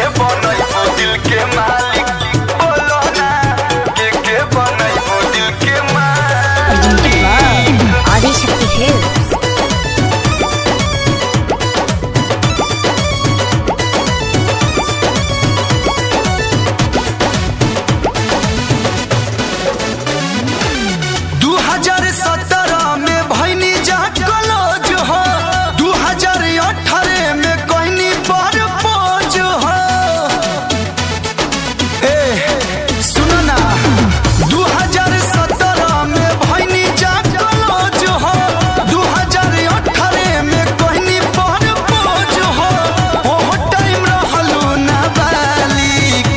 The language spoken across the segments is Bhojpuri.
बनैबो दिल के मालिक बोलो ना के के बनैबो दिल के मालिक आदिशक्ति फिल्म्स दू हजार सत्रह में भैनी जा कलोज हो दू हजार अठारह में कहनी पर पोज हो ए सुनो ना दू हजार सत्रह में भैनी जा कलोज हो दू हजार अठारह में कहनी पर पोज हो ओहो टाइम रहलू नाबालिग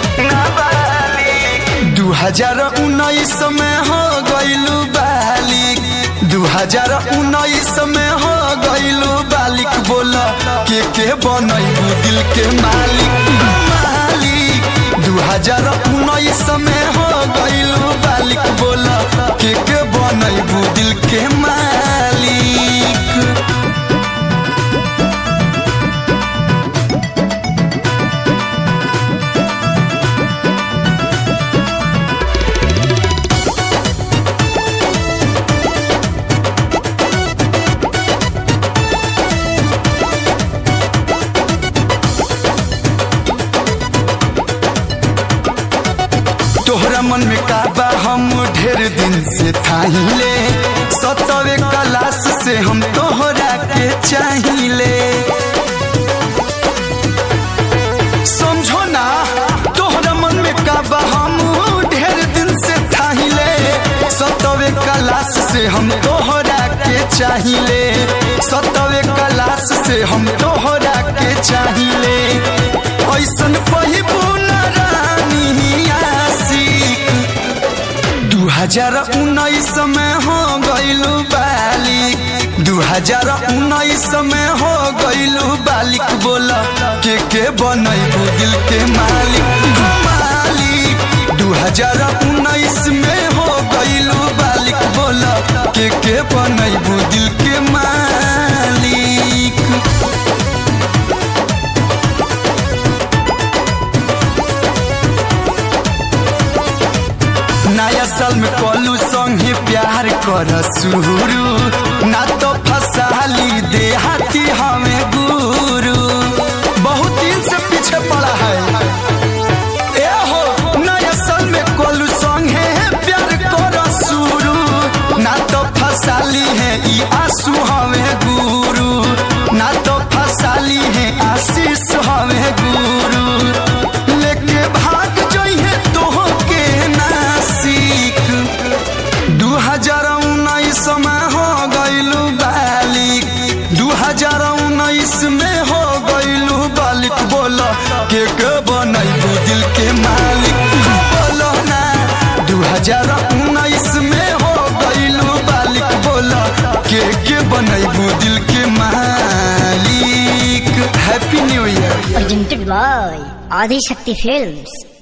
नाबालिग दू हजार उन्नीस में हो गईलू बालिक दू हजार उन्नीस में हो गईलू बालिक बोल के के बनैबू दिल के मालिक मालिक दू हजार उन्नीस में हो गईलू बालिक बोल के के बनैबू दिल के मालिक तोहरा मन में काबा हम ढेर दिन से थाहिले सतवे क्लास से हम तोहरा के चाहिले समझो ना तोहरा मन में काबा हम ढेर दिन से थाहिले सतवे क्लास से हम तोहरा के चाहिले सतवे क्लास से हम तोहरा के चाहिले ऐसन पहिबू ना रानी आशिक दू हजार उन्नीस में हो गईलू बालिक दू हजार उन्नीस में हो गईलू बालिक बोल के के बनैबू दिल के मालिक हो मालिक दू हजार उन्नीस में हो गईलू बालिक बोल के के बनैबू दिल के मालिक नया साल में कलू संगे प्यार कर शुरू ना तो फसाली देहाती हमें गुरु बहुत दिन से पीछे पड़ा है ए हो नया साल में कलू संगे प्यार कर शुरू ना तो फसाली है ई आंसू हमें गुरु ना तो फसाली है आशीष हमें गुरु लेके भाग जइहे तोह के नासिक दू हजार उन्नीस में हो गईलू बालिक दू हजार उन्नीस में हो गईलू बालिक बोल के के बनैबू दिल के मालिक बोलो ना दू हजार उन्नीस में हो गईलू बालिक बोल के के बनैबू दिल के मालिक happy new year presented by Adishakti films